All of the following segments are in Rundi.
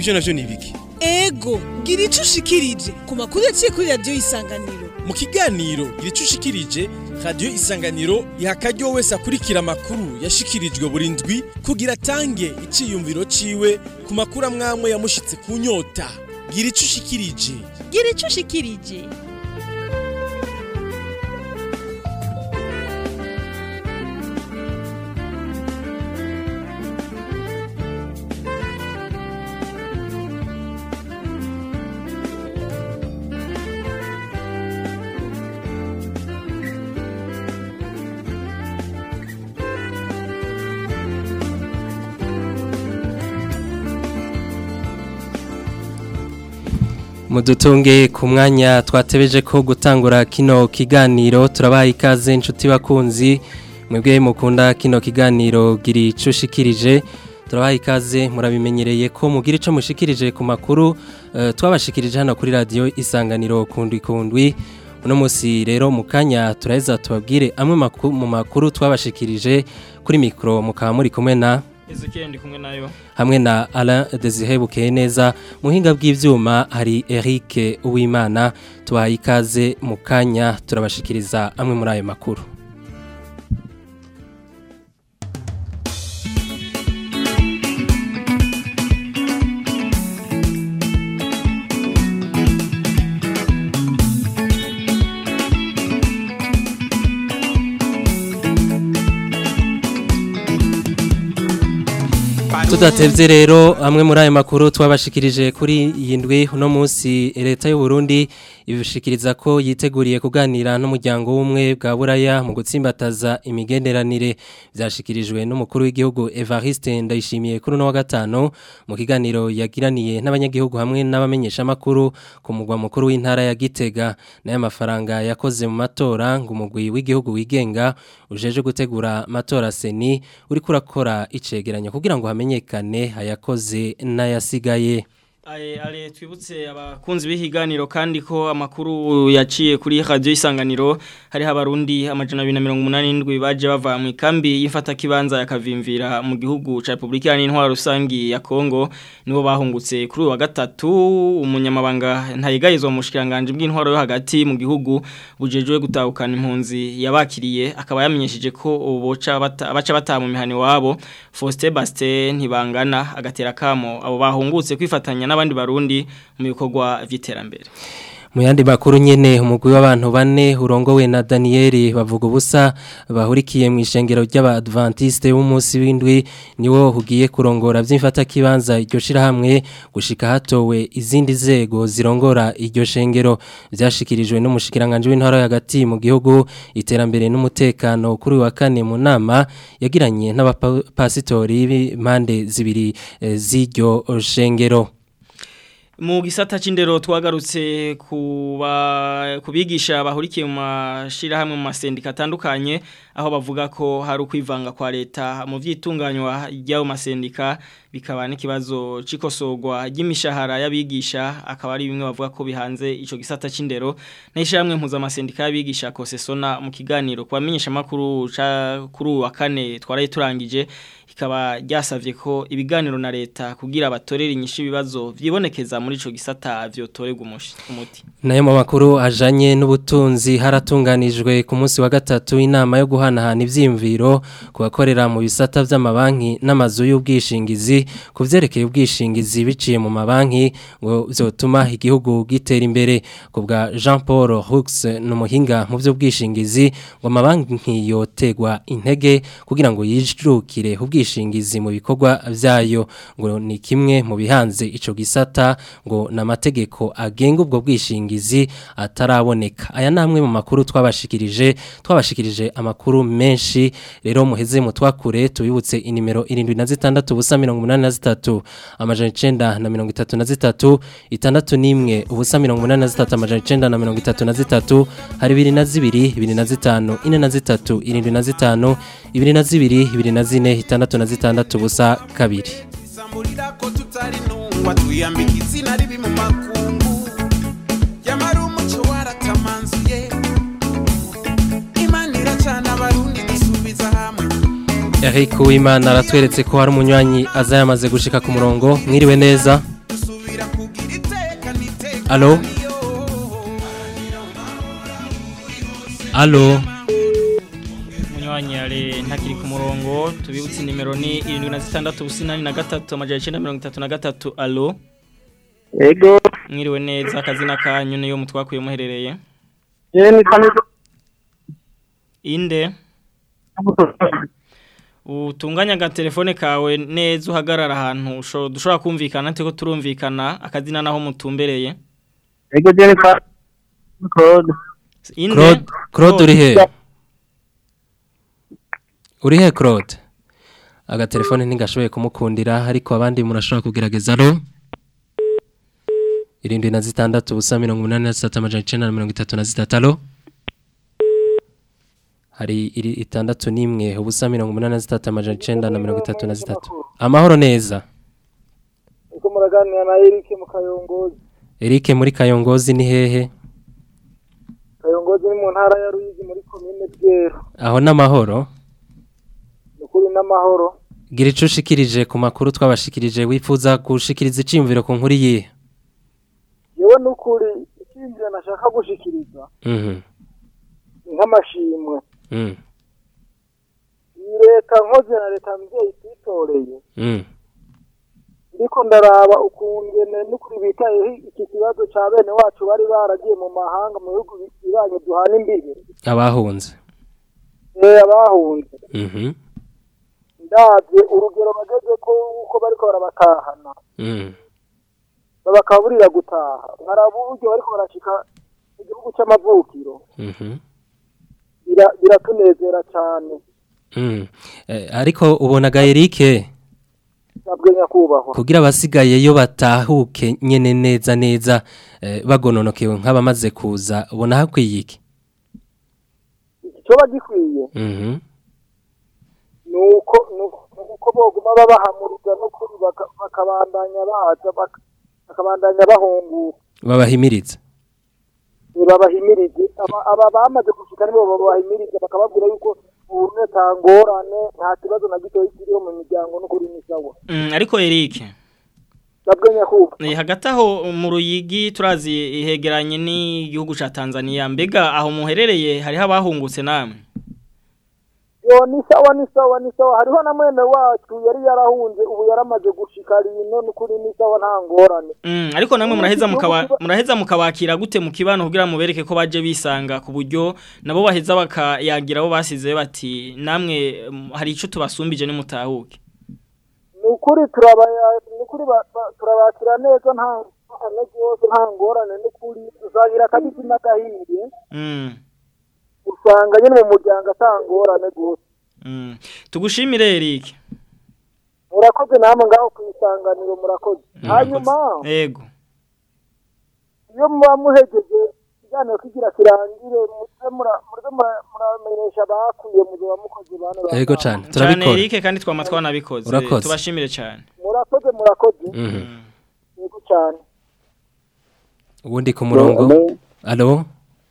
ivyo navyo ni biki ego gira ico ushikirije ku makuru yaciye kuri radiyo isanganiro mu kiganiro gira ushikirije radiyo isanganiro iha akaryo wese akurikira amakuru yashikirijwe buri ndwi kugira atange iciyumviro ciwe ku makuru amwamwe yamushitse ku nyota gira ico ushikirije gira ico ushikirije mudutunge ku mwanya twatebeje ko gutangura kino kiganiro turabaha ikaze inshuti bakunzi mwebwe mukunda kino kiganiro giri ico ushikirije turabaha ikaze murabimenyereye ko mugira ico mushikirije ku makuru eh, twabashikirije hano kuri radio isanganiro kundwi kundwi uno musi rero mu kanya turaheza tubabwire amwe maku- mu makuru twabashikirije kuri mikro mukaba muri kumwe na Ezekiel ndi kumwe nayo hamwe na Alain Desire Bukeye neza muhinga bw'ivyuma hari Eric Uwimana tubaye ikaze mu kanya turabashikiriza amwe muri ayo makuru tudatevye rero amwe muri ayo makuru twabashikirije kuri iyi ndwi uno munsi leta y'u Burundi ibishikiriza ko yiteguriye kuganira n'umuryango w'umwe bwa buraya mu gutsimbataza imigenderanire byashikirijwe n'umukuru w'igihugu Evariste Ndayishimiye kuri no wa gatano mu kiganiro yagiraniye n'abanyagihugu hamwe n'abamenyesha makuru ku mugwa mukuru w'intara ya Gitega n'aya mafaranga yakoze mu matora ngo umugwi w'igihugu wigenga ujeje gutegura matora seni uri kurakora icegeranyo kugira ngo hamenyekane ayakoze n'ayasigaye Aye, ale twibutse abakunzi b'ihiganiro kandi ko amakuru yaciye kuri radio isanganiro hari abarundi amajana 287 baje bava mu ikambi y'imfata kibanza ya Kavimvira mu gihugu ca Republika y'Intwaro rusangi ya Kongo nibo bahungutse kuri uyu wa gatatu umunyamabanga ntayigayizwa mu shikiranganje bw'intwaro yo hagati mu gihugu bujejwe gutahukana impunzi yabakiriye akaba yamenyesheje ko uboca bata, baca bataha mu mihani wabo Faustin Bastin ntibangana agatera kamo abo bahungutse kwifatanya n'abandi barundi mu bikorwa vy'iterambere mu yandi makuru nyene umugwi w'abantu bane urongowe na Daniel bavuga ubusa bahurikiye mu ishengero ry'abadventiste b'umunsi w'indwi niwo hugiye kurongora vy'imfata kibanza iryo shirahamwe gushika hatowe izindi zego zirongora iryo shengero vyashikirijwe n'umushikiranganje w'intara hagati mu gihugu iterambere n'umutekano kuri uyu wa kane mu nama yagiranye n'abapasitori b'impande zibiri eh, z'iryo shengero mu gisata c'indero twagarutse kuba kubigisha bahurikiye mu mashira hamwe mu masendika atandukanye aho bavuga ko hari ukwivanga kwa leta mu vyitunganywa ry'ayo masendika bikaba n'ikibazo c'ikosorwa ry'imishahara y'abigisha akaba ari bimwe bavuga ko bihanze ico gisata c'indero n'ishamwe mpuza amasendika y'abigisha kosesona mu kiganiro kubamenyesha makuru ca kuri uyu wa kane twaraye turangije ikaba ryasavye ko ibiganiro na leta kugira abatorera inyishu ibibazo vyibonekeza muri ico gisata vyotorerwa umushi- umuti nayo mu makuru ajanye n'ubutunzi haratunganijwe ku munsi wa gatatu inama yo guhanahana ivyiyumviro ku bakorera mu bisata vy'amabanki n'amazu y'ubwishingizi ku vyerekeye ubwishingizi biciye mu mabanki ngo vyotuma igihugu gitera imbere ku bwa Jean Paul Hux n'umuhinga mu vy'ubwishingizi ngo amabanki yotegwa intege kugira ngo yijukire ubwishingizi mu bikorwa vyayo ngo ni kimwe mu bihanze ico gisata ngo n'amategeko agenga ubwo bwishingizi ataraboneka aya namwe mu makuru twabashikirije twabashikirije amakuru menshi rero muheze mu twakure tubibutse inimero 76 ubusa 83 amajana 9 na 33 itandatu nimwe ubusa 83 amajana 9 na 33 hari 2 na 2 2 na 5 4 na 3 7 na 5 2 na 2 2 na 4 itandatu na 6 ubusa kabiri isamburira ko tutari ntungwa twiyambika izina ribi mu makungu yamara umuco waratamanzuye imana iracana abarundi dusubiza hamwe Eric Uwimana aratweretse ko hari umunywanyi aza yamaze gushika ku murongo mwiriwe neza alo alo munywanyi yare ntakiri ku murongo tubibutse nimero ni irindwi na zitandatu ubusinani na gatatu amajana icyenda mirongo itatu na gatatu alo Ego, mwiriwe neza akazina kanyu niyo mutwakuye muherereye yeye ni kamizo. inde utunganya agatelefone kawe neza uhagarara ahantu usho- dushobora kumvikana nteko turumvikana akazina naho mutumbereye Ego jeni ka Claude. inde claude claude uri he uri he claude agatelefone ntigashoboye kumukundira ariko abandi murashobora kugerageza alo irindwi na zitandatu ubusa mirongo umunani na zitatu amajana icenda na mirongo itatu na zitatu alo hari iri itandatu n'imwe ubusa mirongo umunani na zitatu amajana icenda na mirongo itatu na zitatu amahoro neza Ego muraganira na Eric mu Kayongozi. Eric muri Kayongozi ni hehe Kayongozi ni mu ntara ya Ruyigi muri komine Bwero. aho n'amahoro Nukuri n'amahoro. gira ico ushikirije ku makuru twabashikirije wifuza gushikiriza iciyumviro ku nkuru yihe Yewe nukuri ikinjira nashaka gushikiriza mhm ni nk'amashimwe. mhm Iyi leta nkoze na leta mvyeyi twitoreye. mhm Ndiko ndaraba ukungene nukuri bitayeho iki kibazo ca bene wacu bari baragiye mu mahanga mu bihugu bibanye duhana imbibi. abahunze Eh abahunze. mhm ndabye urugero bageze ko uko bariko barabatahana mhm babakaburira gutaha nkaraba uburyo bariko barashika mu gihugu c'amavukiro mhm Bira- biratunezera cane mhm Eh, ariko ubonaga Eric nabwe nyakubahwa kugira abasigaye yo batahuke nyene neza neza eh, bagononokewe nk'abamaze kuza ubona hakwiye iki iki coba gikwiye mhm nuko nuko- nuko boguma babahamuriza n'ukuri baka- bakabandanya baza baka- bakabandanya bahunguka babahimiriza Eh, babahimirize Aba- aba bamaze gushika nibo babahimiriza bakababwira yuko ubu netangorane nta kibazo na gitoyi kiriho mu miryango n'ukuri ni sawa Mm, ariko Eric nabwe nyakubahwa Eh, hagati aho mu ruyigi turazi ihegeranye n'igihugu ca Tanzania mbega aho muherereye hariho abahungutse namwe yo ni sawa ni sawa ni sawa hariho na mwene wacu yari yarahunze ubu yaramaze gushika rino n'ukuri ni sawa nta ngorane Mm, ariko namwe muraheza Igihugu mukaba kiba- muraheza mukabakira gute mu kibano kugira mubereke ko baje bisanga ku buryo nabo baheza bakayagira abo basize bati namwe mm, hari ico tubasumbije nimutahuke ni ukuri turabaya ni ukuri ba- ba- turabakira neza nta ngorane rwose nta ngorane n'ukuri tuzagira akabisi n'agahiye Mm. usanga nyine mu muryango ata ngorane rwose Mm. Tugushimire Eric. murakoze namwe ngaho ku isanganiro murakoze hanyuma Yego. iyo muba muhegeje ikiganiro kigira kirangire muze mura- muze mura- muramenyesha bakuye muzoba mukoze bane ba- Ego cane Cyane turabikora Eric kandi twama twanabikoze. Urakoze. Tubashimire cyane. murakoze murakoze mhm yego cyane ubundi ku murongo alo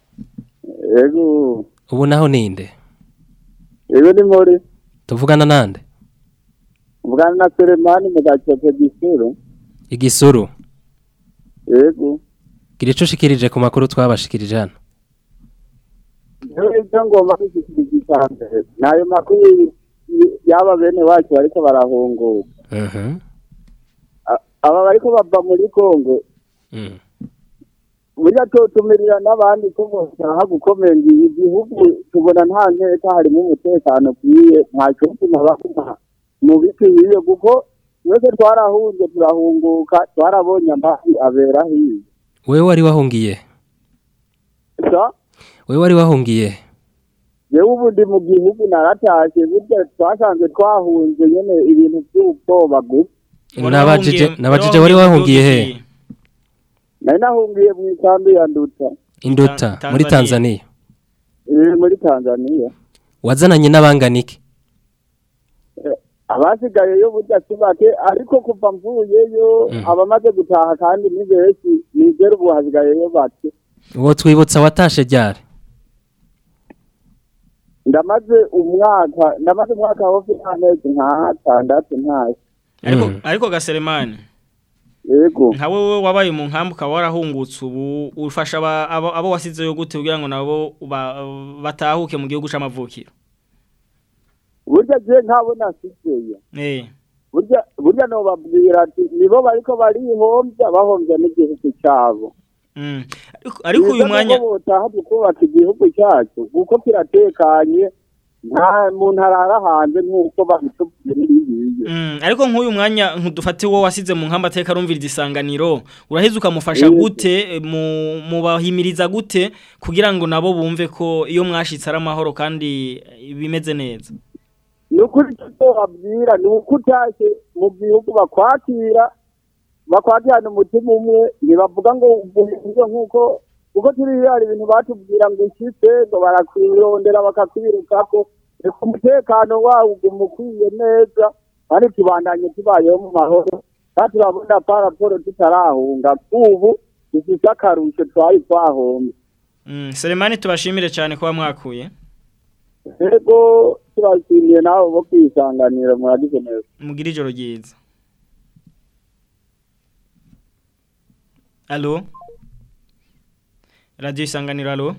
Ego, ubu naho ninde ego ni muri tuvugana nande mvugana na Selemani mu gacope gisuru. igisuru Ego, gira ico ushikirije ku makuru twabashikirije hano rero ibyo ngomba kwishyikiriza icambere nayo makuru y- y'aba bene wacu bariko barahunguka. mhm A- Aba bariko bava muri Kongo mhm burya tutumirira n'abandi ko boshaka gukomeza igihugu tubona nta nteka harimo umutekano ukwiye nta cyotuma bakuma mu bikwiye kuko twese twarahunze turahunguka twarabonye amazi abera hiye wewe wari wahungiye sa wewe wari wahungiye yewe ubu ndi mu gihugu naratashe burya twasanze twahunze nyene ibintu by'ubwoba gusa nabajije nabajije wari wahungiye he nari nahungiye mu ikambi ya nduta induta Ta- muri Tanzania. Tanzania iri muri tanzania wazananye n'abanganiki abasigayeyo burya si bake ariko kuva mvuyeyo Mhm. abamaze gutaha kandi ni benshi nizera ubu hasigayeyo bake uwo twibutsa watashe ryari ndamaze umwaka ndamaze umwaka hafi n'amezi nk'atandatu ntashye Ariko Mm. ariko gaseremani. yego nka wowe wabaye mu nkambi ukaba warahungutse ubu ufasha aba- abo abo wasizeyo gute kugira ngo nabo ba- batahuke mu gihugu c'amavukiro burya je nkabo nasizeyo eh burya burya nobabwira ati nibo bariko barihombya bahombya n'igihugu cyabo mm. Ariko- ariko uyu mwanya botaha tukubaka igihugu cyacu kuko kiratekanye nta muntu arara hanze nk'uko babitubwiye n'ibindi Mm, ariko nk'uyu mwanya nkudufate wo wasize mu nkamba ateka arumviriza isanganiro uraheze ukamufasha Yego. gute mu mubahimiriza gute kugira ngo nabo bumve ko iyo mwashitse ari amahoro kandi eh, bimeze neza ni ukuri icyo babwira ni uko utashye mu gihugu bakwakira bakwakirana umutima umwe ntibavuga ngo uvuze nk'uko kuko turi hari ibintu batubwira ngo ushyitse ngo barakwirondera bakakwirukako reka umutekano wawo uguma ukwiye neza kandi tubandanye tubayeho mu mahoro kandi turabona paraporo tutarahunga ubu dufite akarusho twari twahombye Mm, Selemani tubashimire cyane kuba mwakuye rego turashimiye nawe bo kwisanganira muragize neza mugira ijoro ryiza Allo Radio isanganiro allo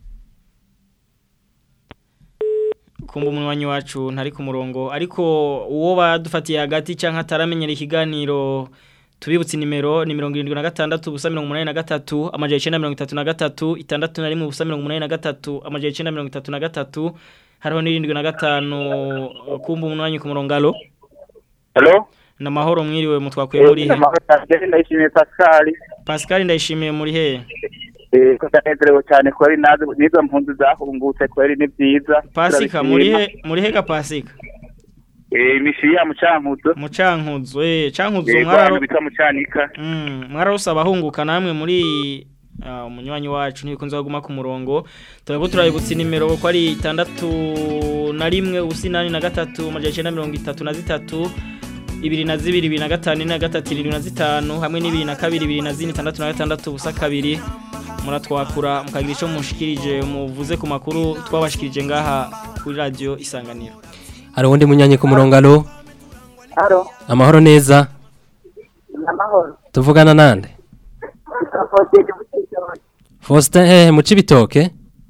Kumba umunywanyi wacu ntari ku murongo ariko uwo badufatiye hagati canke ataramenyera ikiganiro tubibutse nimero ni 76 ubusa 83 amajeje 933 itandatu na rimwe ubusa 83 amajeje 933 hariho n'irindwi na gatanu kumba umunywanyi ku murongo allo Hello? na mahoro mwiriwe mutwakuye muri he Amahoro cyane ndayishimiye Pascal. Pascal ndayishimiye muri he Eh ko ndanezerewe cyane ko ari nazo nizo mpunzi zahungutse ko ari ni byiza. Pasika muri he muri he ga Pasika Eh mishiya mucankuzo. mucankuzo eh cankuzo Eh mwararo mwararo bita mucanika. mm mwararose abahunguka namwe muri ah, umunywanyi wacu ntibikunze kuguma ku murongo turabwo turabibutsa nimero ko ari itandatu na rimwe ubusinani na gatatu amajaje icenda mirongo itatu na zitatu ibiri na zibiri ibiri na gatanu ine na gatatu irindwi na zitanu hamwe n'ibiri na kabiri ibiri na zine itandatu na gatandatu ubusa kabiri muratwakura mukagira ico mushikirije muvuze ku makuru twabashikirije ngaha kuri radio isanganiro hari uwundi munyanyi ku murongo alo Haro, amahoro neza amahoro. tuvugana nande Ikafoteye ubutitoni. Faustin eh mu cibitoke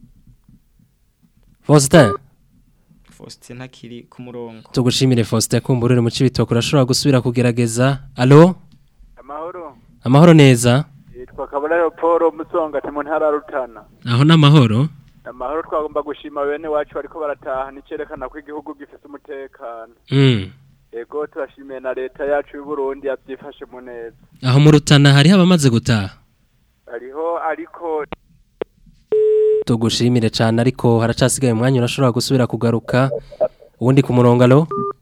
Faustin Faustin ntakiri ku murongo tugushimire Faustin kumburire mu cibitoke urashobora gusubira kugerageza alo amahoro amahoro neza yitwa kabura paul musonga ati mu ntara ya rutana aho n'amahoro amahoro twagomba gushima bene wacu bariko barataha nicerekana ko igihugu gifite umutekano mm. yego turashimiye na leta yacu y'u Burundi yavyifashe mu neza aho mu rutana hariho abamaze gutaha hariho ariko tugushimire cyane ariko haracasigaye umwanya urashobora gusubira kugaruka uwundi ku murongo alo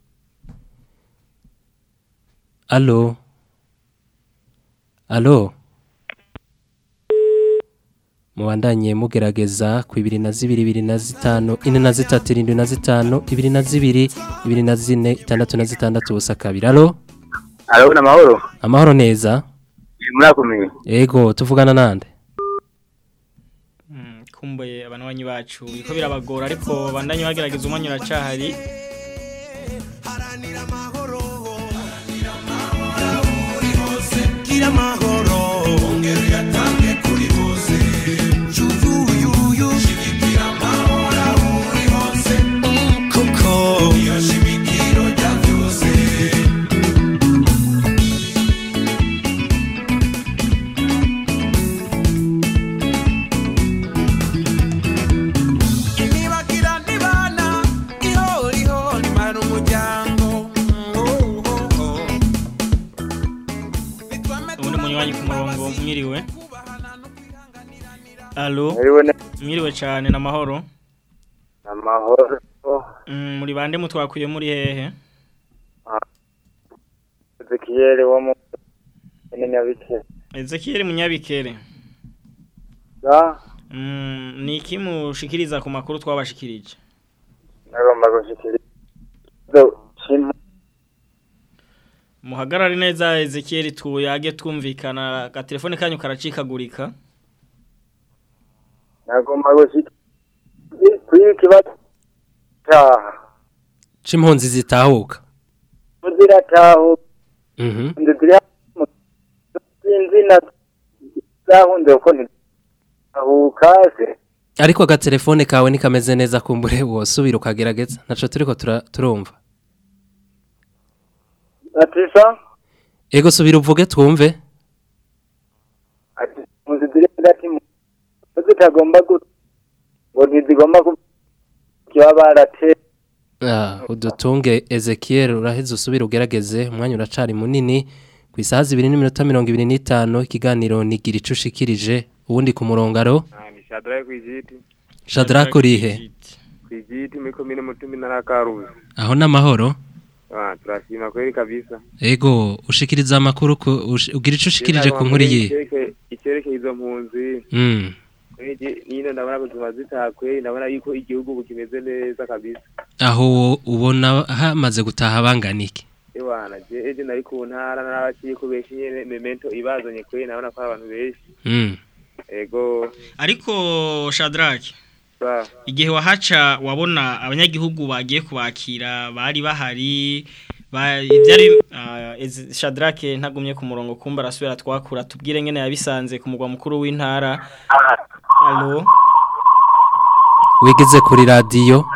alo alo mubandanye mugerageza ku ibiri na zibiri ibiri na zitanu ine na zitatu irindwi na zitanu ibiri na zibiri ibiri na zine itandatu na zitandatu ubusa kabiri alo Alo na mahoro. amahoro neza Murakomeye. ego tuvugana nande Mm, kumbuye abanwanyi bacu biko birabagora ariko bandanye bagerageza umwanya uracahari gira amahoro ongera uyatange kuri bose yuyuyuyu shigikira amahoro aho uri hose kuko iyo shimikiro rya byose imibagira ntibana ihoriho nimara umuryango ubundi munywanyi ku murongo mwiriwe alo Hariwe ne mwiriwe cyane na mahoro amahoro. mm, muri bande mutwakuye muri hehe Ezekiel wo mu Nyabike. Ezekiel Munyabikere Da mm, ni iki mushikiriza ku makuru twabashikirije nagomba gushikira. Do chim muhagarare neza Ezekiel tuyage twumvikana ka telefone kanyu karacikagurika nagomba gushikira. Kuri kibazo taha. c'impunzi zitahuka Muzira taho mhm ndizira sinzi na zahunze uko ntizahuka se ariko agatelefone kawe nikameze neza kumbure wosubira ukagerageza naco turiko tura- turumva atisa ego subira uvuge twumve ati muzi ziri hagati mu zo zitagomba gu ngo ntizigomba ku kiba barate Ah, udutunge Ezekiel uraheze usubira ugerageze umwanya uracari munini ku isaha zibiri n'iminota mirongo ibiri n'itanu ikiganiro nigira ico ushikirije uwundi ku murongo aro ni shadrake kwijiti Shadrack urihe kwijiti muri komine mutumi na rakaruzi aho n'amahoro ah turashima kweli kabisa ego ushikiriza amakuru ku ush- ugira ico ushikirije ku nkuru yihe Icyerekeye- icyerekeye izo mpunzi Mm. Kweli nino ndabona ko tuba zitakwe ndabona yuko igihugu ubu kimeze neza kabisa aho ubona hamaze gutaha banganiki ewana je eje nari ku ntara n'abaciye ko benshi nyene memento ibazanye kweli ndabona ko ari abantu benshi Mm. ego ariko Shadrack sa igihe wahaca wabona abanyagihugu bagiye kubakira bari bahari ba- ibyari ah, Ez- Shadrack ntagumye ku murongo kumba arasubira twakura tubwire ngene yabisanze ku mugwa mukuru w'intara allo wigeze kuri radiyo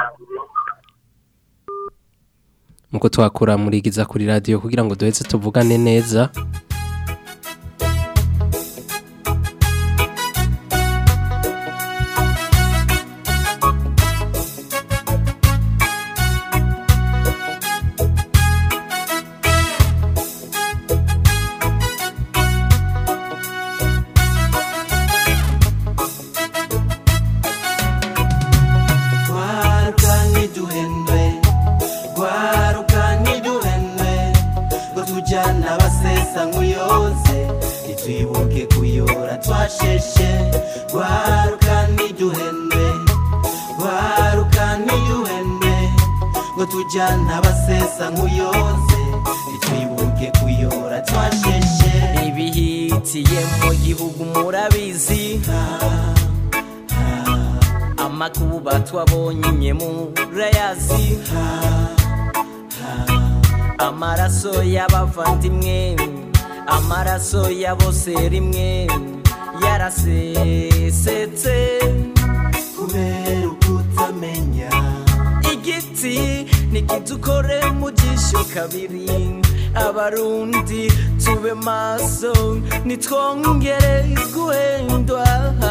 muko twakura murigiza kuri radiyo kugira ngo duheze tuvugane neza Gwaruka ntiduhendwe Gwaruka ntiduhendwe Ngo tujyana abasesa nk'uyoze Ntitwibuke kuyora twasheshe Gwaruka ntiduhendwe Gwaruka ntiduhendwe Ngo tujyana abasesa nk'uyoze Ntitwibuke kuyora twasheshe ibihitiye mu gihugu murabizi amakuba twabonye murayazi amaraso y'abavandimwe amaraso ya bose rimwe yarasesetse kubera ukutamenya igiti nikidukore mu jisho kabiri abarundi tube maso nitwongere guhendwa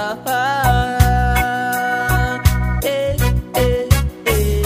Eh, eh, eh.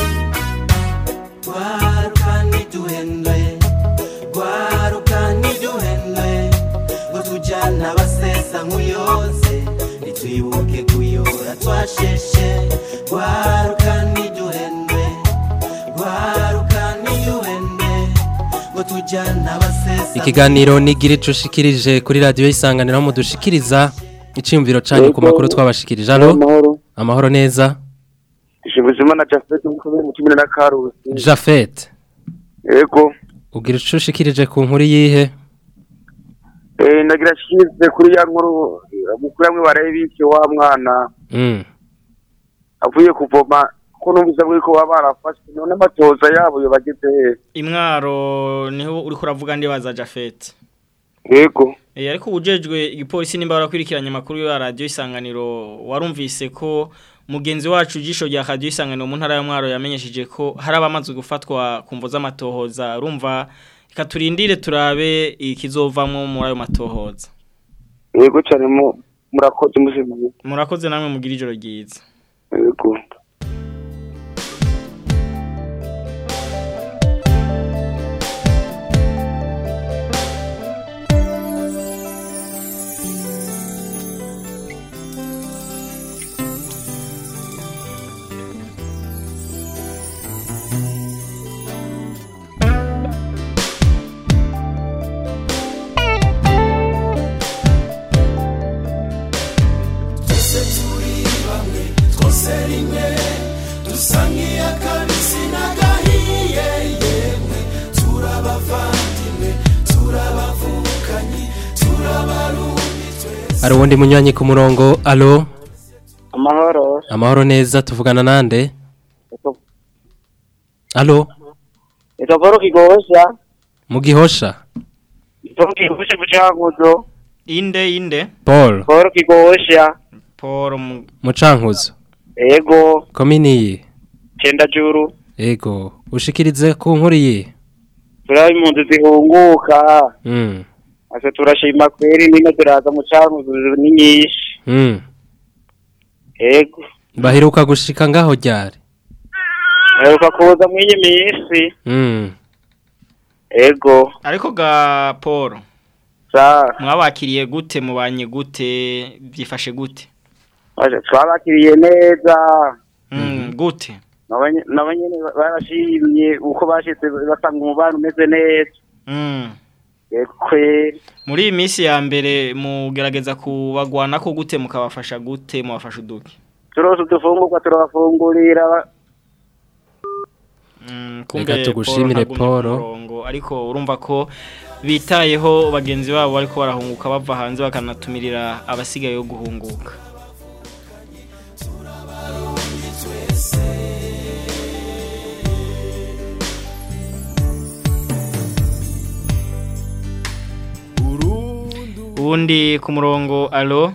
Gwaruka ntiduhendwe Gwaruka ntiduhendwe Ngo tujyana abasesa nk'uyoze Ntitwibuke kuyora twasheshe Gwaruka ntiduhendwe Gwaruka ntiduhendwe Ngo tujyana abasesa ikiganiro nigira ico ushikirije kuri radiyo isanganiro aho mudushikiriza iciyumviro canyu ku makuru twabashikirije alo amahoro neza ishimuzima na jafete mukomere mu kimina na karusi Jafet yego ugira ico ushikirije ku nkuru yihe eh ndagira shize kuri ya nkuru mukuru amwe barebike wa mwana Mm. avuye kuvoma ko numvise bwo ko baba barafashwe none amatoza yabo yo bageze he imwaro niho uri kuravuga ndibaza Jafet yego Eh ariko ubujejwe igipolisi nimba barakurikiranye amakuru ya radio isanganiro warumvise ko mugenzi wacu jisho rya radio isanganiro mu ntara ya mwaro yamenyesheje ko hari abamaze gufatwa kumvo z'amatohoza urumva reka turindire turabe ikizovamwo muri ayo matohoza yego cyane mu murakoze muzimu murakoze namwe mugira ijoro ryiza yego twese turi bamwe twose rimwe dusa nk'iy'akabisi n'agahiye yemwe turabavandimwe turabavukanyi turabarundi twese hari uwundi munywanyi ku murongo alo amahoro amahoro neza tuvugana nande alo ito paul kigosha mu gihosha ito kigosha ku cyanguzo inde inde Paul Paul Kigosha Paul mu- Mucankuzo ego komini yi cenda juru ego ushikirize ku nkuru yi turaba impunzi zihunguka mm ase turashima kweri nino turaza mu cankuzo ni nyinshi mm ego baheruka gushika ngaho ryari aheruka kuza mw'iyi minsi mm ego ariko ga Paul sa mwabakiriye gute mubanye gute byifashe gute Aje, twabakiriye neza mm gute Nabanye- nabo nyene barashimye uko bashitse basanga umubano umeze neza mm ego kweri muri iyi minsi ya mbere mugerageza kubagwana ko gute mukabafasha gute mubafasha uduki turose udufungurwa turabafungurira Mm, Reka tugushimire, ntagumye ku Paul. murongo, ariko urumva ko bitayeho bagenzi babo bariko barahunguka bava hanze bakanatumirira abasigaye yo guhunguka ubundi ku murongo alo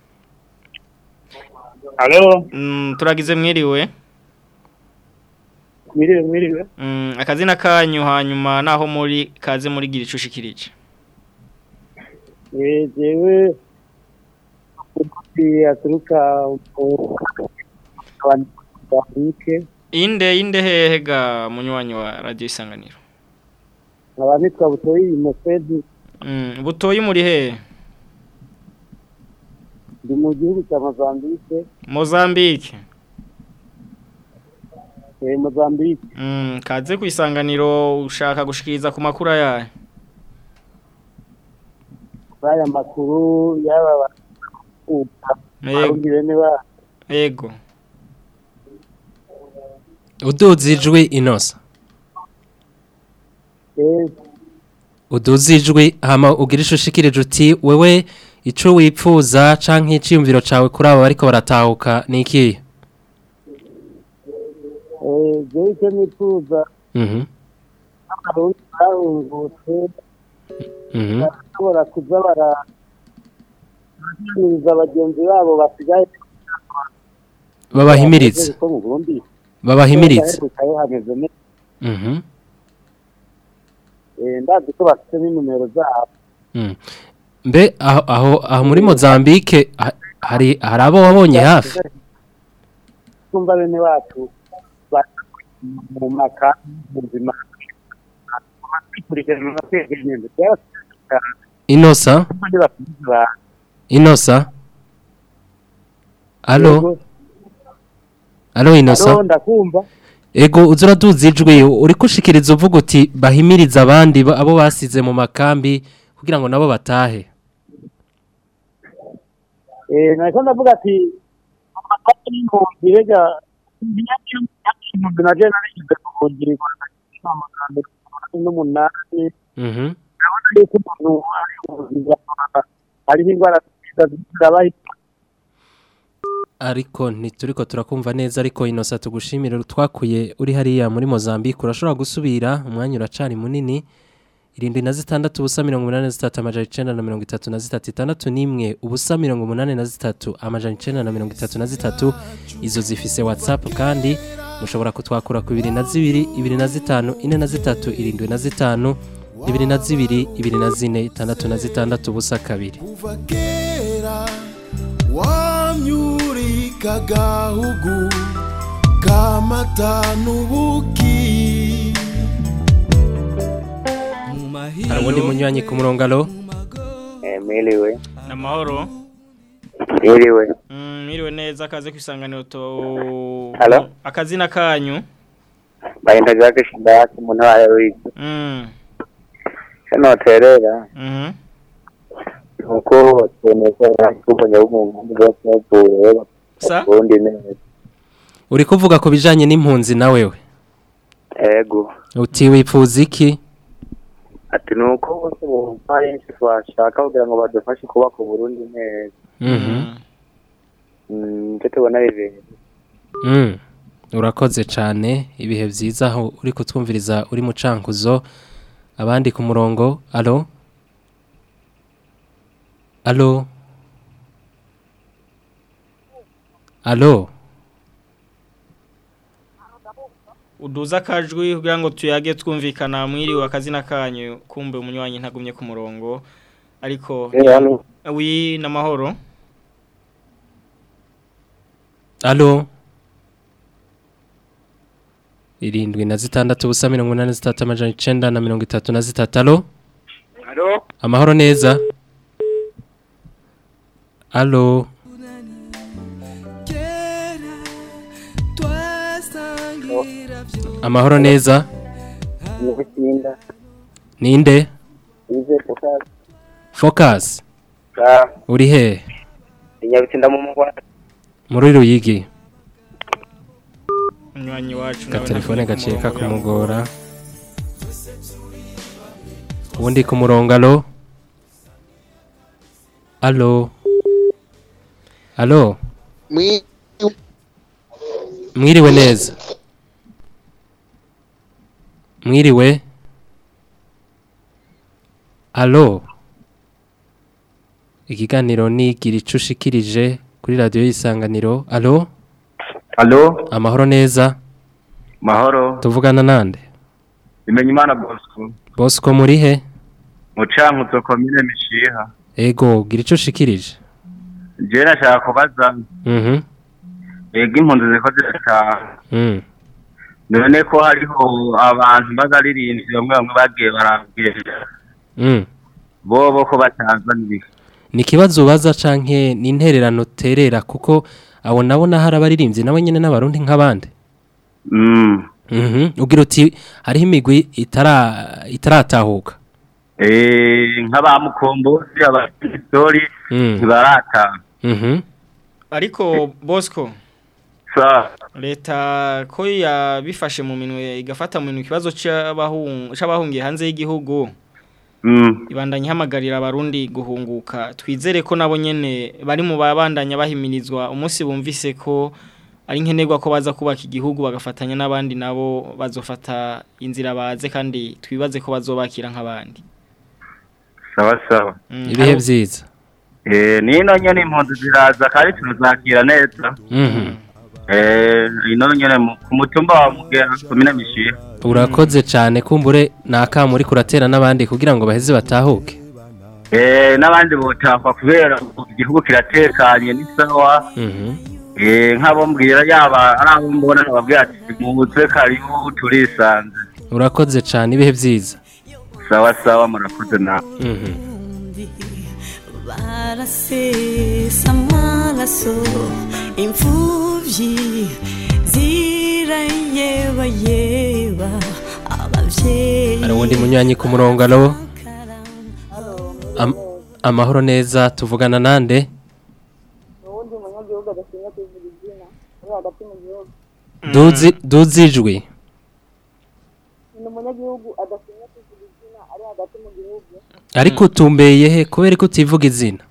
alo mm, turagize mwiriwe mwiriwe mwiriwe Mm, akazina kanyu hanyuma naho muri kaze muri gira icushikirije Eh, jewe umuti aturuka mu abantu bafike inde inde hehe ga munywanyi wa radio isanganiro nkaba nitwa butoyi mosedi mm, butoyi muri hehe ndi mu gihugu cya mozambike Mozambique eh, mozambike mm, kaze ku isanganiro ushaka gushikiriza ku makuru yayo kuri aya makuru y'aba bakuka Yego. abarundi bene ba ego uduze ijwi inosa eh, uduze ijwi hama ugira ishushikirije uti wewe ico wipfuza canke iciyumviro cawe kuri abo bariko baratahuka ni ikihe eh, jewe icyo nifuza mhm abarundi bahungutse mhm bashobora kuza bara baraganiriza bagenzi babo basigaye babahimirize ko mu Burundi babahimirize baherukayo hameze neza mhm Eh, ndazi ko bafite n'inumero zabo Mm. mbe aho aho aho muri Mozambique ha- hari hari abo wabonye hafi twumva bene wacu bari mu maka mu buzima bakurikirana no kwegeranya byabafasha inosa kandi bafite ba inosa alo alo inosa Alo, ndakumva ego uza uraduza ijwi uri kushikiriza uvuga uti bahimiriza abandi ba- abo basize mu makambi kugira ngo nabo batahe eh nako ndavuga ati amakati n'impunzi rega impunzi na je narishyize ku buhungiro amagambo n'umunani mhm urabona yuko umuntu ari ubuzima hariho indwara zirabaye ariko ntituriko turakumva neza ariko inosa tugushimire twakuye uri hariya muri Mozambique urashobora gusubira umwanya uracari munini irindwi na zitandatu ubusa mirongo umunani na zitatu amajana icenda na mirongo itatu na zitatu itandatu n'imwe ubusa mirongo umunani na zitatu amajana icenda na mirongo itatu na zitatu izo zifise whatsapp kandi mushobora kutwakura ku ibiri na zibiri ibiri na zitanu ine na zitatu irindwi na zitanu ibiri na zibiri ibiri na zine itandatu na zitandatu ubusa kabiri kera wamyurika gahugu kamata n'ubuki hari ubundi munywanyi ku murongo alo Eh, mwiriwe namahoro mwiriwe mm, mwiriwe neza kaze ku isanganiro to Halo? akazina kanyu bayenda Jacques Shidaki mu ntara ya Ruigi mm. hano terera mhm nuko twemeza kubonye umuntu bwose n'ubuye Sa? ubundi neza uri kuvuga ku bijanye n'impunzi na wewe ego uti wipfuza iki ati nuko bose bumva henshi twashaka kugira ngo badufashe kubaka uburundi neza Mhm. Mm, nicyo tubona bibiri Mm. urakoze cyane ibihe byiza aho uri kutwumviriza uri mu cankuzo abandi ku murongo alo Allo Allo uduza akajwi kugira ngo tuyage twumvikana mwiriwe akazina kanyu kumbe umunywanyi ntagumye ku murongo ariko Eh, hano. wi n'amahoro Allo irindwi na zitandatu ubusa mirongo inani na zitatu amajana icenda na mirongo itatu na zitatu alo Halo? amahoro neza alo amahoro neza Nibitsinda. ninde Ize focus. focus Ah, uri he inyabitsinda mu mugwa. muri ruyigi umunywanyi wacu ka telefone gaciye kakumugora ubundi ku murongo alo alo alo mwiriwe neza mwiriwe alo ikiganiro ni gira ico ushikirije kuri radiyo y'isanganiro alo Alo? amahoro neza Mahoro. tuvugana nande Bimenye Imana Bosco. bosco muri he Mu Cankuzo komine Mishiha. ego gira ico ushikirije Je nashaka kubaza mhm ega impunzi ziko zirataha. mm. None ko hariho abantu bazaririnzi bamwe bamwe bagiye barabwira. mm. Bobo ko batazanira. ni ikibazo ubaza canke ni intererano terera kuko abo nabo hari abaririmbyi nabo nyene n'abarundi nk'abandi Mm. mhm ugira uti hariho imigwi itara itaratahuka Eh nk'abamukombozi abastori Mm. ntibarataha. mhm ariko Bosco Sa leta ko yabifashe mu minwe igafata mu minwe ikibazo c'abahung c'abahungiye hanze y'igihugu Mm. ibandanya ihamagarira abarundi guhunguka twizere ko nabo nyene bari mu babandanya bahimirizwa umunsi bumvise ko ari nkenerwa ko baza kubaka igihugu bagafatanya n'abandi nabo bazofata inzira baze kandi twibaze ko bazobakira nk'abandi sawa sawa. ibihe vyiza Eh nino nyene impunzi ziraza kandi turazakira neza. mhm Eh ino nyene mu- ku mutumba wa Mugera komine Mishiha. urakoze cane kumbure nakamu uri kuratera n'abandi kugira ngo baheze batahuke Eh n'abandi botakwa kubera igihugu kiratekanye ni sawa. mhm Eh nk'abo mbwira yaba ari abo mbona babwira ati muze karibu turisanze. urakoze cane ibihe vyiza Sawa sawa murakoze na. mhm barasesa amaraso imfubyi zirayebayeba abavyeyi hari uwundi munywanyi ku murongo alo Am amahoro neza tuvugana nande uwundi munyagihugu adatinya kuvuga izina uri hagati mu gihugu duzi duzijwi ni umunyagihugu adatinya kuvuga izina ari hagati mu gihugu ariko utumbeye he kubera ko utivuga izina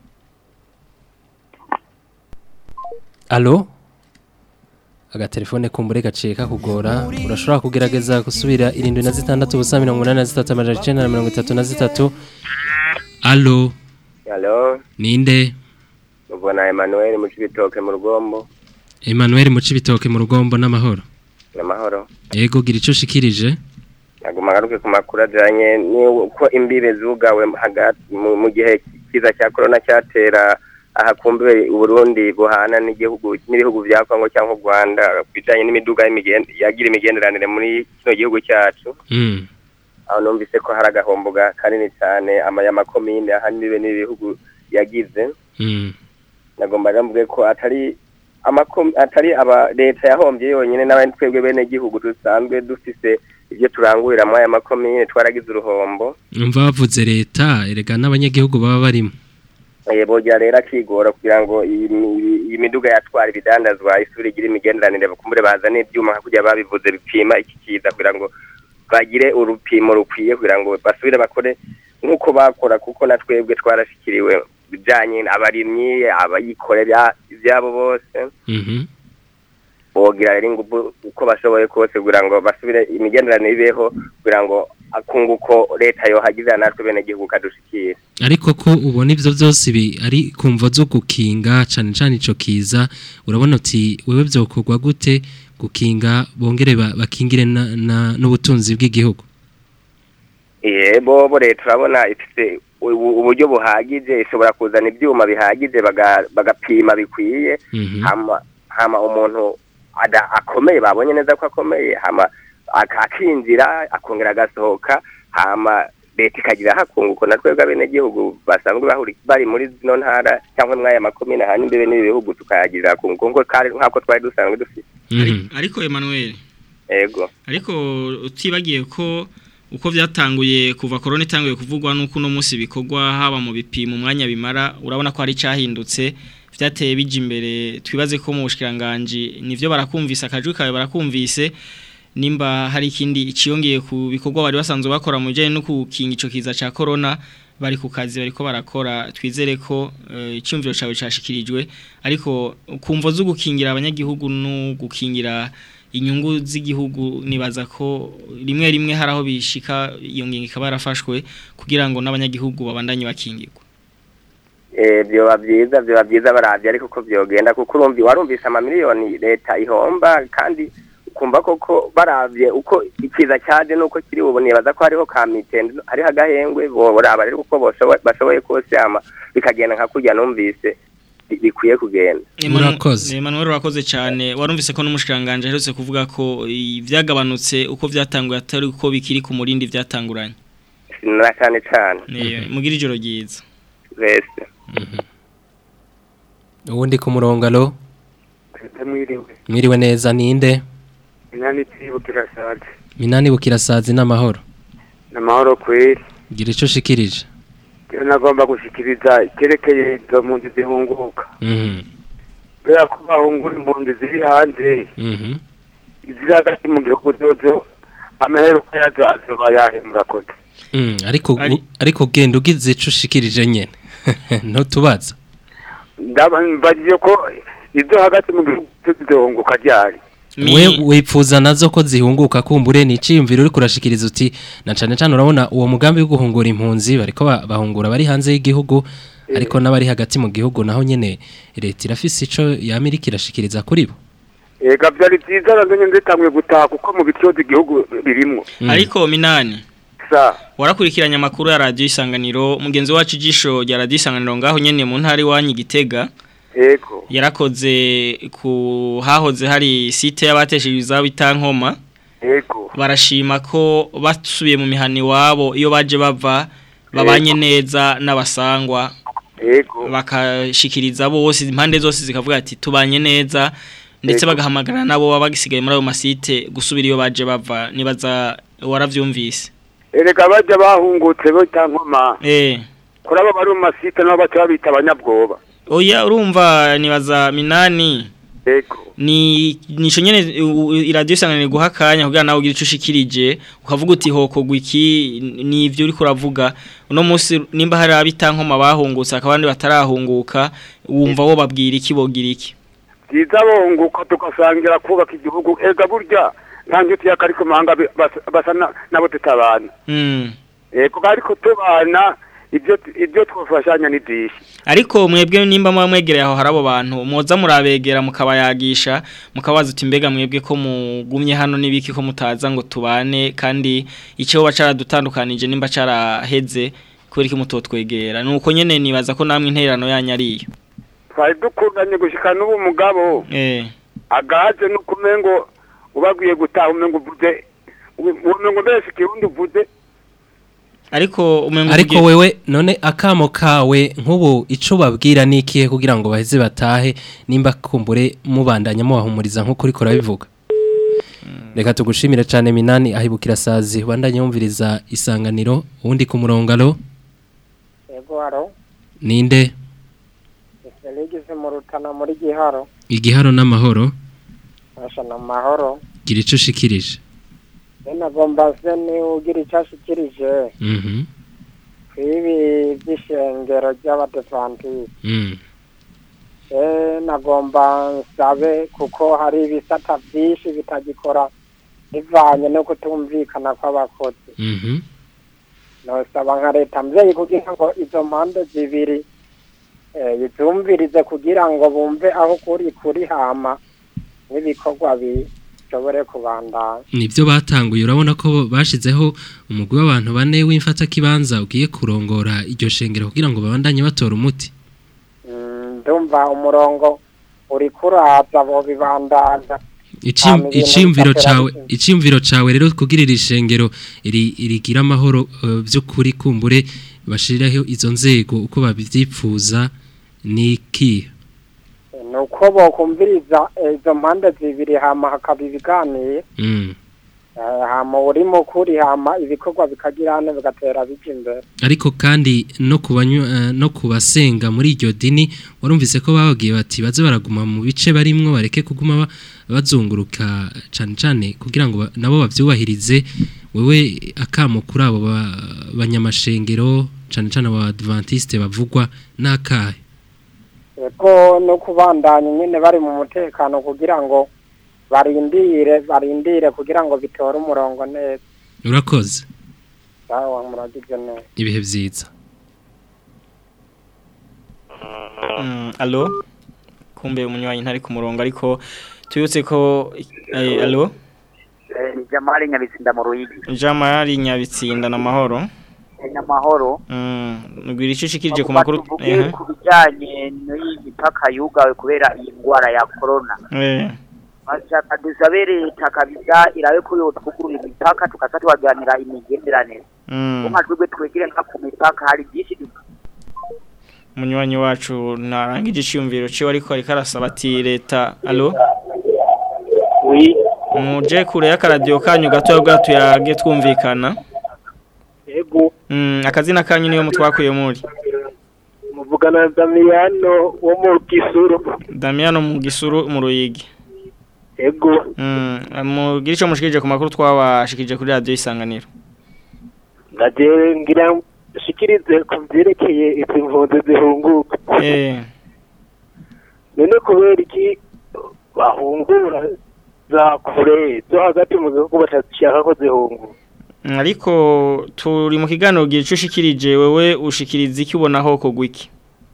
alo agatelefone kumbure gaciye kakugora urashobora kugerageza gusubira irindwi na zitandatu ubusa mirongo inani na zitatu amajana icenda na mirongo itatu na zitatu alo Hello, ninde ubona Emmanuel mu cibitoke mu rugombo. emmanuel mucibitoke mu rugombo n'amahoro Namahoro. yego gira ico ushikirije Naguma ngaruke ku makuru ajanye n'uko imbibe zugawe hagati mu mu gihe kiza cya corona cyatera aha kumbe Burundi buhana n'igihugu n'ibihugu bya Kongo cyangwa u Rwanda bijanye n'imiduga y'imigende yagira imigenderanire muri kino gihugu cyacu. mm. aho numvise ko hari agahombo ga- kanini cyane amakomine ahanini n'ibihugu yagize Mm. nagomba mvuge ko atari amakom atari aba leta yahombye yonyine n'abandi twebwe bene gihugu dusanzwe dufise ibyo turangurira muri aya makomine twaragize uruhombo umva bavuze leta erega n'abanyagihugu baba barimo Eh, bogira rero akigora kugira ngo iyi mi- iyi miduga yatwara ibidandazwa isuri igira imigenderanire bakumbure bazane ibyuma nka kurya babivuze bipima iki kiza kugira ngo bagire urupimo rukwiye kugira ngo basubire bakore nk'uko bakora kuko na twebwe twarashikiriwe bijanye abarimyi abayikorera ibyabo bose Mhm. bogira rero ingufu uko bashoboye kose kugira ngo basubire imigenderanire ibeho kugira ngo akunguko leta yohagirira natwe bene gihugu kadushikira ariko ko ubona ivyo byose bi ari kumva zo gukinga cane cane ico kiza urabona uti wewe byokorwa gute gukinga bongere ba- bakingire na- na- n'ubutunzi bw'igihugu Eh bobo leta urabona ifite ubu- uburyo buhagije ishobora kuzana ibyuma bihagije baga- bagapima bikwiye hama hama umuntu ada akomeye babonye neza ko akomeye hama ak- akinjira akongera agasohoka hama leta ikagira hakunguko na twebwe abenegihugu basanzwe bahuri bari muri zino ntara cyangwa mwaya makomine hanyuma imbere n'ibi bihugu tukayagirira hakunguko nkuko kari- nk'ako twari dusanzwe dufite ariko Emmanuel ego ariko utibagiye ko uko byatanguye kuva korona itanguye kuvugwa nuko uno munsi bikorwa haba mu bipimo umwanya bimara urabona ko hari cyahindutse byateye bije imbere twibaze ko mu bushikiranganje nivyo barakumvise akajwi kawe barakumvise nimba hari ikindi iciyongeye ku bikorwa bari basanzwe bakora mu bijyanye no gukinga ico kiza ca corona bari ku kazi bariko barakora twizere ko eh, icyumviro cyawe cyashikirijwe ariko kumvo zo gukingira abanyagihugu no gukingira inyungu z'igihugu nibaza ko rimwe rimwe hari aho bishika iyo ngingo ikaba yarafashwe kugira ngo n'abanyagihugu babandanye bakingirwa eh byoba byiza byoba byiza baravye ariko ko byogenda kuko urumvi warumvise amamiliyoni leta ihomba kandi ukumva koko baravye uko ikiza cyaje nuko kiri ubu nibaza ko hariho ka mitende hariho agahengwe boraba rero uko boshoboye bashoboye kose ama bikagenda nka kurya numvise bi- bikwiye kugenda Urakoze Emmanuel urakoze cyane warumvise ko n'umushikanganje aherutse kuvuga ko ivyagabanutse uko byatanguye atari uko bikiri ku murindi vyatanguranye na cyane cyane Eh, mugira ijoro ryiza wese ubundi ku murongo alo mwiriwe mwiriwe neza ninde inani twibukira saje minani bukirasazi n'amahoro namahoro kweri gira ico ushikirije iyo nagomba gushikiriza icyerekeye izo mpunzi zihunguka Mhm, kubera ko bahungura impunzi ziri hanze mhm. iziri hagati mu gihugu zozo amaheruka yazo azoba yahe murakoze Mm, ariko gu- ariko genda ugize ico ushikirije nyene ntutubaza ndabambajije ko izo hagati mu gihugu zihunguka ryari we wipfuza nazo ko zihunguka kumbure ni iciyumviro uri kurashikiriza uti na cane cane urabona uwo mugambi wo guhungura impunzi bariko ba- bahungura bari hanze y'igihugu ariko n'abari hagati mu gihugu naho nyene leta irafise ico yamirika irashikiriza kuri bo ega byari byiza nanone nzitamwe gutaha kuko mu bicozi igihugu birimwo ariko minani sa warakurikiranye amakuru ya radio isanganiro mugenzi wacu ijisho rya radio isanganiro ngaho nyene mu ntari wanyu gitega ego yarakoze ku hahoze hari site y'abatesheje izabo itankoma ego barashima ko basubiye mu mihani wabo iyo baje bava babanye neza n'abasangwa ego bakashikiriza bose impande zose zikavuga ati tubanye neza ndetse Ego. bagahamagara nabo baba bagisigaye muri ayo masite gusubira iyo baje bava nibaza waravyumvise erega bajya bahungutse bo tankoma eh kuri abo bari mu masite nabo baca babita abanyabwoba oya urumva nibaza minani ego ni nico nyene u- u- iradiyo isanganire guha akanya kugira nawe ugire ico ushikirije ukavuga uti hokogwa iki ni ivyo uriko uravuga uno munsi nimba hari abitankoma bahungutse akabandi batarahunguka wumva wo babwira iki bogira iki byiza bonguka tugasangira kubaka igihugu ega burya nta nshuti y'akari ku mahanga bi- basa- basa na- nabo tutabana mm. ego ariko tubana ibyo ibyo twafashanya ni byinshi ariko mwebwe nimba muba mwegereye aho hari abo bantu mwoza murabegera mukabayagisha mukabaza uti mbega mwebwe ko mugumye hano n'ibiki ko mutaza ngo tubane kandi icyo baca caradutandukanije nimba caraheze kubera iki mutotwegera nuko nyene nibaza ko namwe intererano yanyu ariyo twari dukundanye gushika n'ubu mugabo eh agahaze no kumengo ubabwiye gutaha umengo uvuze umengo mbese ikirundi uvuze ariko umengo ariko wewe none akamo kawe nk'ubu ico babwira nikihe kugira ngo baheze batahe nimba kumbure mubandanya mubahumuriza nk'uko uriko urabivuga reka tugushimire cyane minani ahibukira sazi bandanye yumviriza isanganiro uwundi ku murongo alo Ego haro, ninde Felix mu rutana muri Giharo, igiharo n'amahoro asha na mahoro. gira ico ushikirije Bena gomba se ni ugira icashikirije mhm kwibi by'ishengero ry'abadepantisi. mm. Eh nagomba nsabe kuko hari ibisata byinshi bitagikora bivanye no kutumvikana kw'abakozi Mhm. nosaba nka leta mvyeyi kugira ngo izo mpande zibiri eh, izumvirize kugira ngo bumve aho kuri kuri hama n'ibikorwa bishobore kubandanya nibyo batanguye urabona ko bashizeho umugwi w'abantu bane w'imfata kibanza ugiye kurongora iryo shengero kugira ngo babandanye batora umuti Mm, ndumva umurongo uri kuraza bo bibandanya Icim- Hama ibintu iciyumviro bigatera cawe bizinga. iciyumviro cawe rero kugira iri shengero iri irigira amahoro eh, by'ukuri kumbure bashiraho izo nzego uko babyipfuza niki ni uko bokumviriza eh, izo mpande zibiri hama hakaba ibiganiye mm. eh, hama uri mukuri hama ibikorwa bikagira hane bigatera bija imbere ariko kandi no kubanywa eh, no kubasenga muri iryo dini warumvise ko bababwiye bati baze baraguma mu bice barimwo bareke kuguma ba- bazunguruka cane cane kugira ngo ba- nabo bavyubahirize wewe akamo kuri abo ba- banyamashengero cane cane aba adventiste bavugwa nakahe eko no kubandanya nyine bari mu mutekano kugira ngo barindire barindire kugira ngo bitore umurongo neza urakoze sawa muragize neza ibihe vyiza Mm, allo kumbe umunywanyi ntari ku murongo ariko tuyutse ko eh, allo ni jamali nyabitsinda mu ruyigi Jamari Nyabitsinda na mahoro nyamahoro mm ngwira icishikirije ku makuru tuvuge eh ku bijyanye n'iyi mipaka yugawe kubera iyi ndwara ya korona eh bashaka dusabe leta kabisa irabe ko yotwugurura imipaka tukaza tubaganira imigenderanire mm nka twebwe twegere nka ku mipaka hari byinshi du- umunywanyi wacu narangije iciyumviro ciwe ariko ariko arasaba ati leta allo Oui. muje kure y'akaradiyo kanyu gato bwato yage twumvikana Ego. mm akazina kanyu niyo mutwakuye muri Muvugana na Damiano wo mu Gisuru. Damiano mu gisuru mu ruyigi Ego. mm mugira ico mushikirije ku makuru twabashikirije kuri radio isanganiro Ngaje ngira shikirize ku byerekeye izi mpunzi zihunguka. eh None kubera iki bahungura za kure zo hagati mu gihugu batashaka ko zihunguka. Mm, ariko turi mu kiganiro gira ico ushikirije wewe ushikiriza iki ubona ho kogwa iki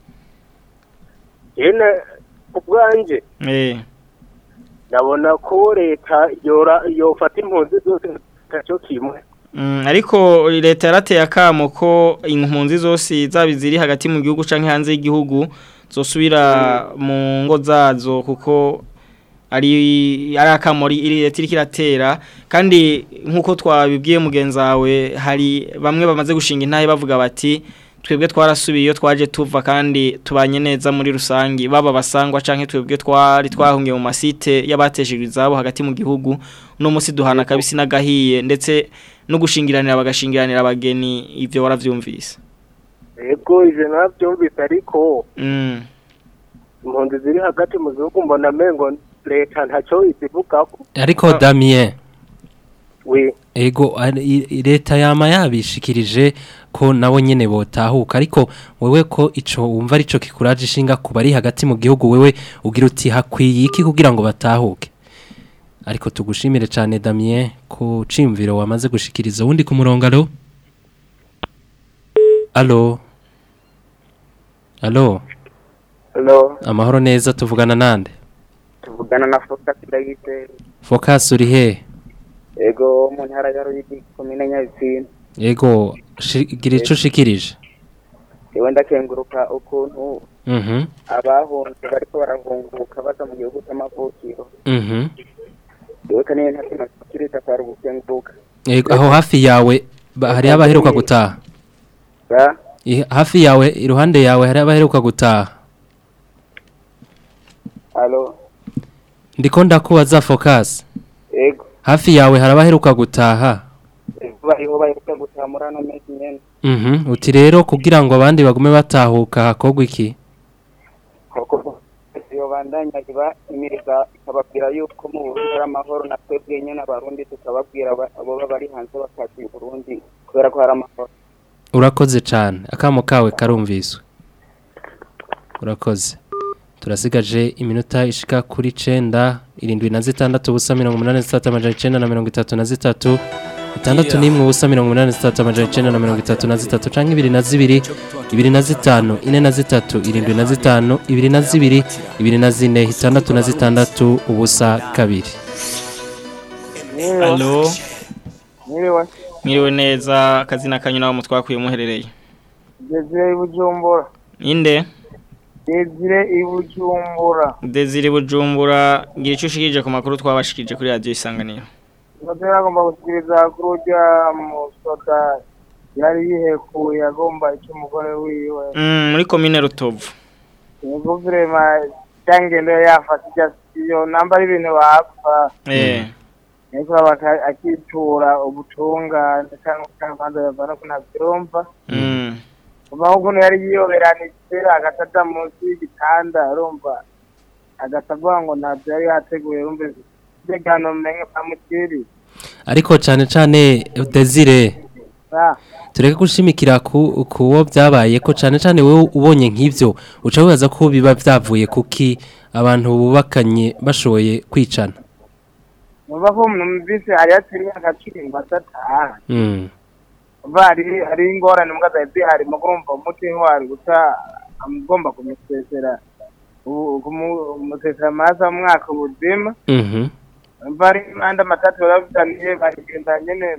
Yene ubwanje eh ndabona ko leta yora yofata impunzi zose taco kimwe. Mm, ariko leta yarateye akamo ko impunzi zose zaba ziri hagati mu gihugu canke hanze y'igihugu zosubira mu ngo zazo kuko ari ari akamo ri- iri leta iriko iratera kandi nkuko twabibwiye mugenzi wawe hari bamwe bamaze gushinga intahe bavuga bati twebwe twarasubiye iyo twaje tuva kandi tubanye neza muri rusangi baba basangwa canke twebwe twari twahungiye mu masite y'abateshejwe izabo hagati mu gihugu no musi duhana kabisi nagahiye ndetse no gushingiranira bagashingiranira abageni ivyo waravyumvise Ego ivyo navyumvise ariko mm. impunzi ziri hagati mu gihugu mbona mengo leta ntaco izivugako. ariko Damien We. ego ari- i- i- leta yama yabishikirije ko nabo nyene botahuka ariko wewe ko ico wumva arico kikuraje ishinga kuba ari hagati mu gihugu wewe ugira uti hakwiye iki kugira ngo batahuke ariko tugushimire cyane Damien ko cimviro wamaze gushikiriza wundi ku murongo alo alo alo Hello, amahoro neza tuvugana nande tuvugana na Focus Ndayise. focus uri he Ego mu ntara ya Ruyigi komine Nyabitsinda. ego shi- gira ico ushikirije Ewe ndakenguruka ukuntu mhm abahunze bariko barahunguka baza mu gihugu c'amavukiro. mhm Ewe kaniye nta kintu kirita kwari gukenguruka. Ego, aho hafi yawe ba- hari abaheruka gutaha Ba, I- hafi yawe iruhande yawe hari abaheruka gutaha alo, ndiko ndakubaza focus ego, hafi yawe hari abaheruka gutaha ego bariho baheruka gutaha muri ano mezi nyene. mhm uti rero kugira ngo abandi bagume batahuka hakogwa iki Koko iyo bandanya iba imiriza ikababwira yuko mu Burundi hari amahoro na twebwe nyene abarundi tukababwira aba- abo baba bari hanze bakaza i Burundi kubera ko hari amahoro. urakoze cyane akamo kawe karumviswe urakoze turasigaje iminota ishika kuri cenda irindwi na zitandatu ubusa mirongo umunani na zitatu amajana icenda na mirongo itatu na zitatu itandatu n'imwe ubusa mirongo umunani na zitatu amajana icenda na mirongo itatu na zitatu canke ibiri na zibiri ibiri na zitanu ine na zitatu irindwi na zitanu ibiri na zibiri ibiri na zine itandatu na zitandatu ubusa kabiri Allo Mwiriwe. Mwiriwe neza akazina kanyu naho mutwakuye muherereye Desire Bujumbura. Inde Desire Ibujumbura. Desire Bujumbura ngira ico ushikije ku makuru twabashikije kuri radio isanganiro Ndatera agomba gusikiriza kuri urya musoda yari yihekuye agomba icyo umugore wiwe. Mm, muri commune Rutovu Yego vrema cyangendo yafata ijya iyo namba ari ibintu bapfa. eh Ariko baka akitura ubutungane cyangwa cyangwa yavana ko ntabyumva. mm Kuva ukuntu yari yiyoberanije agataza munsi y'igitanda urumva agasavuga ngo ntabyo yari yateguye urumva umutekano umenye pamukiri ariko cane cane Desire tureke gushimikira ku kuwo byabaye ko cane cane wewe ubonye nk'ivyo uca wibaza ko biba byavuye kuki abantu bubakanye bashoboye kwicana numva ko numvise hari hatari imyaka cumi batataha mm. umva hari hari ingorane mbwa zari zihari mu kurumva umuti ntiwari guca amugomba kumusesera ubu- kumu- kumusesera amaraso mu mwaka ubuzima Mhm. umva hari impande amatatu barabitaniye barigenda nyene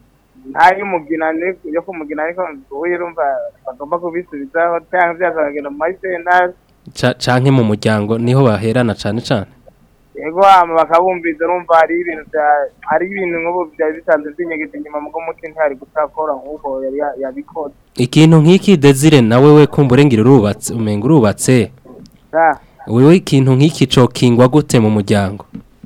ntay'umugina ni- yo kumugina ariko ubu urumva bagomba kubisubizaho cyangwa byaza bakagenda mu mayisenari Ca- canke mu muryango niho baherana cane cane yego hama bakabumviza urumva hari ibintu bya- hari ibintu nk'ubu byari bisanzwe by'inyegezi inyuma mugo muti ntihari gutakora nk'uko yari ya- yabikoze ikintu nk'iki Desire nawe we kumbure ngira urubatse umenga urubatse Ah, wewe ikintu nk'iki cokingwa gute mu muryango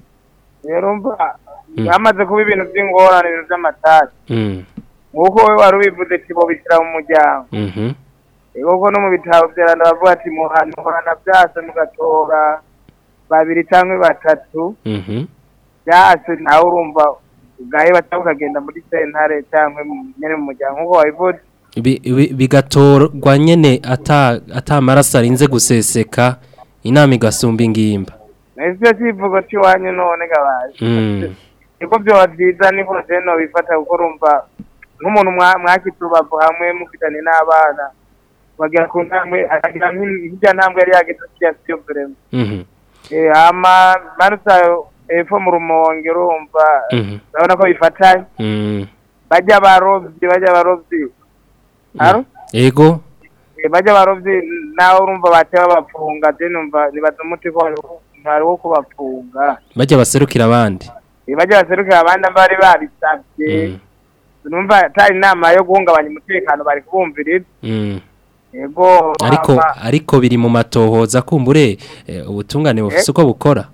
rero umva Mm. hamaze kuba ibintu by'ingorane ibintu by'amatasi mm. nk'uko we wari ubivuze ati bo bishyira mu muryango mhm yego ko no mu bitabo byaranda bavuga ati muhana muhana byase mugatora babiri cyangwa batatu mhm byase nawe urumva ugaheba cyangwa ukagenda muri sentare cyangwa nyine mu muryango nk'uko wabivuze Bi- bi- bigatorwa nyene ata ata maraso arinze guseseka inama igasumba ingimba ese kivugo cy'iwanyu none gabaye mm. niko byoba byiza niko rero bifata kuko urumva nk'umuntu mwa- mwakitse urubavu hamwe mufitanye n'abana bagera ku ntambwe akagira nk'irya ntambwe yari yageze kiriya siyo vrema mhm Eh, hama manusa epfo mu rumonge urumva mhm urabona ko bifatanye mm. bajya abarobyi bajya abarobyi Aro? ego Eh, bajya abarobyi nawe urumva bateba bafunga je numva nibaza umuti ko hariho- ntari wo kubafunga bajya baserukira abandi Eh, bajya baserukira abandi bari babisabye numva atari inama yo guhungabanya umutekano bari kubumviriza mm. yego ariko hama- ariko biri mu matohoza kumbure eh, ubutungane bufise uko bukora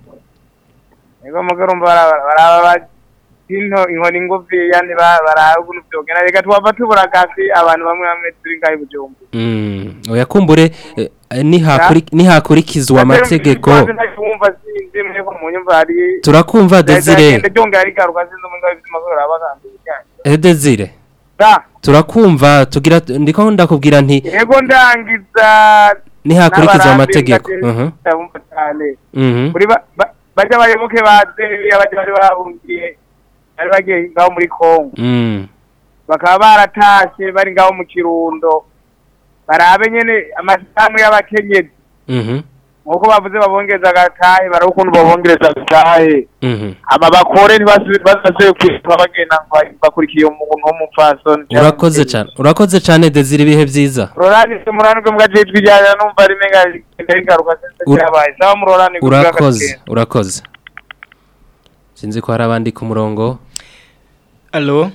yego muga urumva bara- baraba ba- into inkoni ngufiya ntiba- baraba ukuntu vyogenda reka twava tubura gasi abantu bamwe bamwe turi ngaho i Bujumbura mm. oya kumbure eh, nihakuri nihakurikizwa amategeko wumva sinzi mweko mu nyumva hari Turakumva, Desire. ryongera rigaruka sinzi mu ngaho bizima ko rabagambye eh, Desire da turakumva tugira ndiko ndakubwira nti yego ndangiza nihakurikizwa n'abarambi amategeko ndagenda mhm ndabumva cyane mhm kuri ba- ba- bajya abayoboke ba Zeriya bajya bari bahungiye bari bagiye ngaho muri Kongo mm. bakaba baratashe bari ngaho mu kirundo barabe nyene amashirahamwe y'abakenyezi mhm nkuko bavuze babongereza agatahe baraba ukuntu babongereza agatahe mhm aba bakore ntibazase kwitwa bagenda ngo bakurikiye umuntu w'umupfasoni urakoze cyane urakoze cyane Desire ibihe byiza rorani muranirwe mugajejwe ijyana numva rimenga rigenda rigaruka sinzi Ura- cyabaye sawa murorani urakoze urakoze sinzi ko hari abandi ku murongo Allo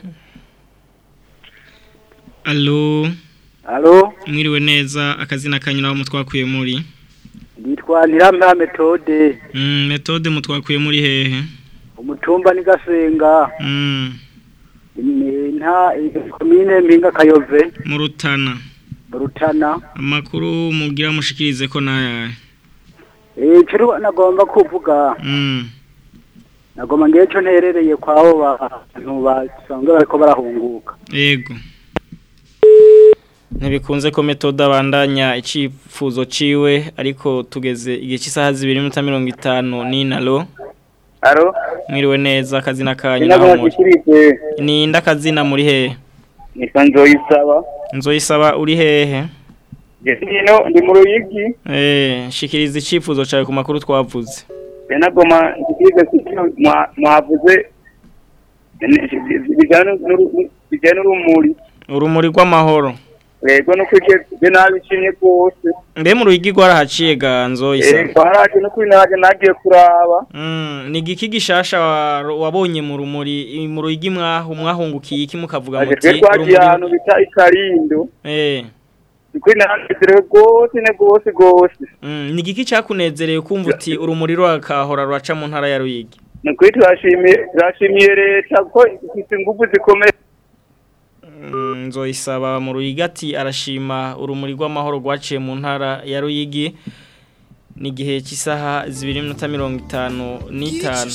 Allo Allo Mwiriwe neza akazina kanyu naho mutwakuye muri nditwa Ntirampa Methode Mm metode mutwakuye muri hehe umutumba ni Gasenga Mm ni- nta komine Mpinga Kayove mu Rutana mu Rutana amakuru mugira mushikirize ko nayaye eh cyo nagomba kuvuga Mm nagomba ngiye cyo nterereye kwaho bantu basanzwe bariko barahunguka Yego. Ntibikunze ko metode abandanya icifuzo ciwe ariko tugeze igihe cy'isaha 2:50 ni nalo. Aro mwiriwe neza akazina kanyu Sinago naho muri nashikirije ni ndakazina muri hehe nitwa Nzoyisaba nzoyisaba uri hehe Jesino ndi mu Ruyigi eh shikiriza icifuzo cawe ku makuru twavuze Benagoma nshikirije kuko mwa- mwavuze bijyana n'uru- bijyana n'urumuri urumuri rw'amahoro rego no kwigeze nabishimye rwose mbe mu ruhigi rwarahaciye ga nzoyisaba twaraje no kuri naje nagiye kuraba Mm, ni igiki gishasha wa- wabonye mu rumuri mu ruyigi mwahu mwahungukiye iki mukavuga aje muti twe twagiye urumuri- ahantu bita ikarindo eh kuri nanezerewe rwose ne rwose rwose mm, ni igiki cyakunezereye kumva uti urumuri rwakahora ruraca mu ntara ya ruyigi ni ukuri turashimiye turashimiye leta kuko ifite ingufu zikomeye Mm, nzoyisaba mu ruyigi ati arashima urumuri rw'amahoro rwaciye mu ntara ya ruyigi ni igihe cy'isaha zibiri n'iminota mirongo itanu n'itanu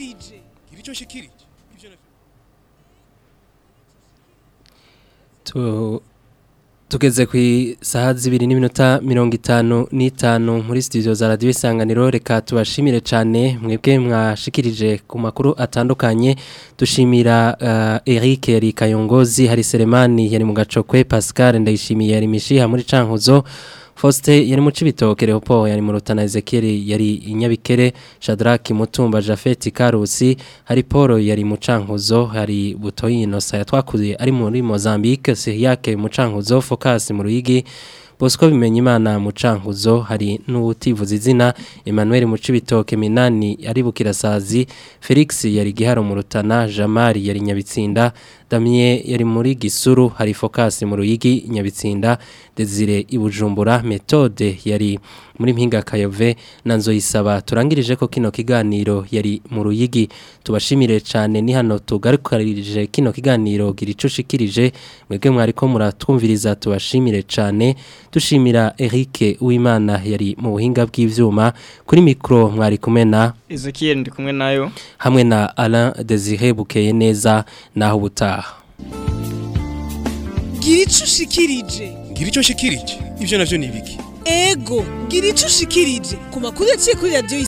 Tu- tugeze ku isaha zibiri n'iminota mirongo itanu n'itanu muri studio za radiyo isanganiro reka tubashimire cyane mwebwe mwashikirije ku makuru atandukanye dushimira uh, Eric yari Kayongozi hari Selemani yari mu gacokwe Pascal ndayishimiye yari mishiha muri cankuzo Faustin yari mu cibitoke Leopold yari mu Rutana Ezekiel yari inyabikere Shadrack Mutumba Jafet Karusi hari Paul yari mu cankuzo hari Butoyino saya twakuye ari muri Mozambique Siriake mu cankuzo Focus mu Ruyigi Bosco bimenya imana mu cankuzo hari n'ubutivuza izina Emmanuel mu cibitoke Minani ari bukirasazi Felix yari giharo mu Rutana Jamari yari nyabitsinda Damien yari muri Gisuru hari Focus mu Ruyigi nyabitsinda Desire ibujumbura Methode yari muri mpinga Kayove na Nzoyisaba turangirije ko kino kiganiro yari mu Ruyigi tubashimire cyane ni hano tugarukarije kino kiganiro giricushikirije mwebwe mwari ko muratwumviriza tubashimire cyane dushimira Eric Uwimana yari mu buhinga bw'ivyuma kuri mikro mwari kumena Ezekiel ndi kumwe nayo hamwe na Alain Desire bukeye neza naho butaha gira ico ushikirije ngira icyo nshikirije ibyo navyo ni ibiki ego gira ico ushikirije ku makuru yaciye kuri radiyo